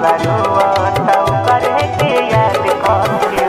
दिलवा रोता करे के याद करे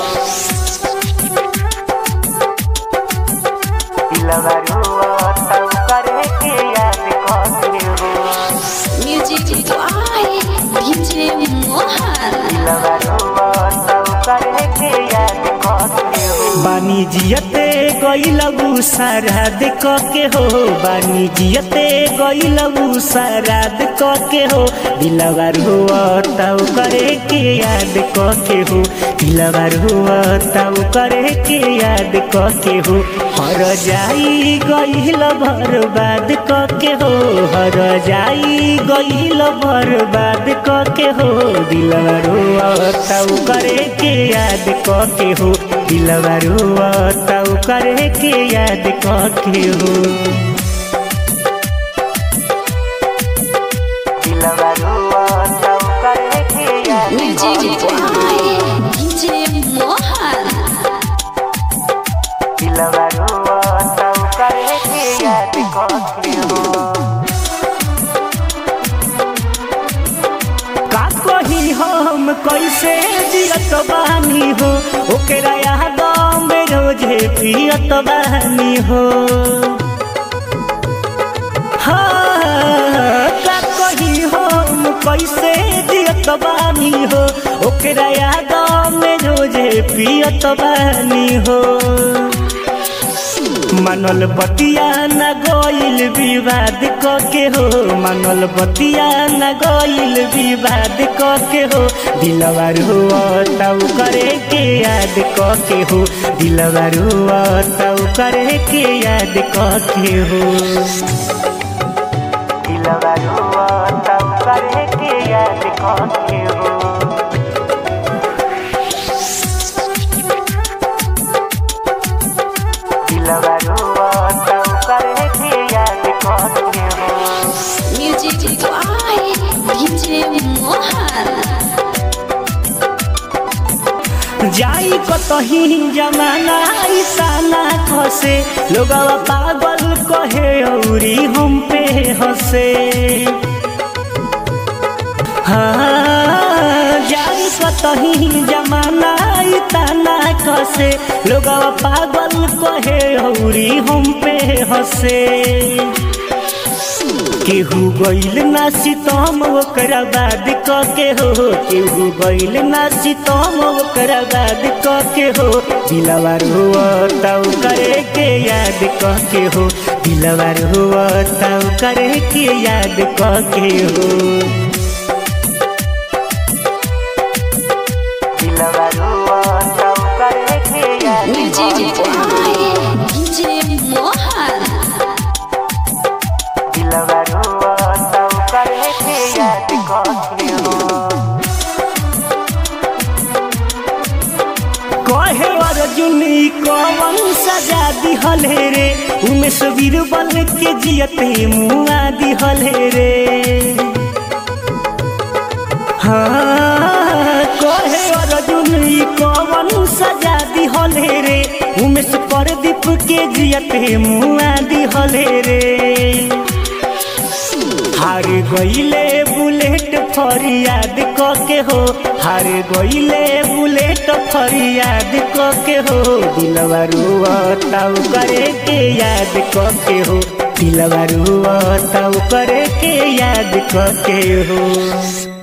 दिलवा रोता करे के याद करे म्यूजिक बाय डीजे मोहन दिलवा रोता करे के याद करे बानी जियते गईलबू साराद के हो बानी जियते गईलबू साराद के हो दिलवार हुआ तब करे के याद के हो दिलवार हुआ तब करे के याद के हो हर जाई गईल बर्बाद के हो हर जाई गईल बर्बाद के हो दिलवार हुआ तब करे के याद के हो दिलवा रुआ तब करे के याद के हो दिलवा रोता करे के याद म्यूजिक बाय डीजे मोहन दिलवा रोता करे के याद करे का कही हम कैसे जियत बानी हो ओकरा याद में रोजे पियत बानी हो हाँ, का कही हम कैसे जियत बानी हो ओकरा याद में रोजे पियत बानी हो मनल बतिया न गईल विवाद के हो मनल बतिया न गईल विवाद के हो दिलवार हुआ तब करे के याद के हो दिलवार हुआ तब करे के याद के हो दिलवा रोता करे के याद करे दिलवा रोता करे के याद करे म्यूजिक बाय डीजे मोहन जाई कतही जमाना ईसाना खसे लोगवा पागल कहे औरी हम पे हंसे हाँ जाई कतही जमाना इतना खसे लोगवा पागल कहे औरी हम पे हंसे केहू गईल ना सितम ओकरा बाद क के हो केहू गईल ना सितम ओकरा बाद क के हो दिलवार हुआ तब करे के याद क के हो दिलवार हुआ तब करे के याद क के हो दिलवा रोता करे के याद म्यूजिक बाय डीजे मोहन दिलवा रोता करे के याद करे कहे अर्जुन ई कवन सजा दिहले रे उमेश बीरबल के जियते मुआ दिहले रे हाँ कहे अर्जुन ई कवन सजा दिहले रे उमेश परदीप के जियते मुआ दिहले रे हार गईले बुलेट फरियाद क के हो हार गईले बुलेट फरियाद क के हो दिलवा रुआ ताऊ करे के याद क के हो दिलवा रुआ ताऊ करे के याद क के हो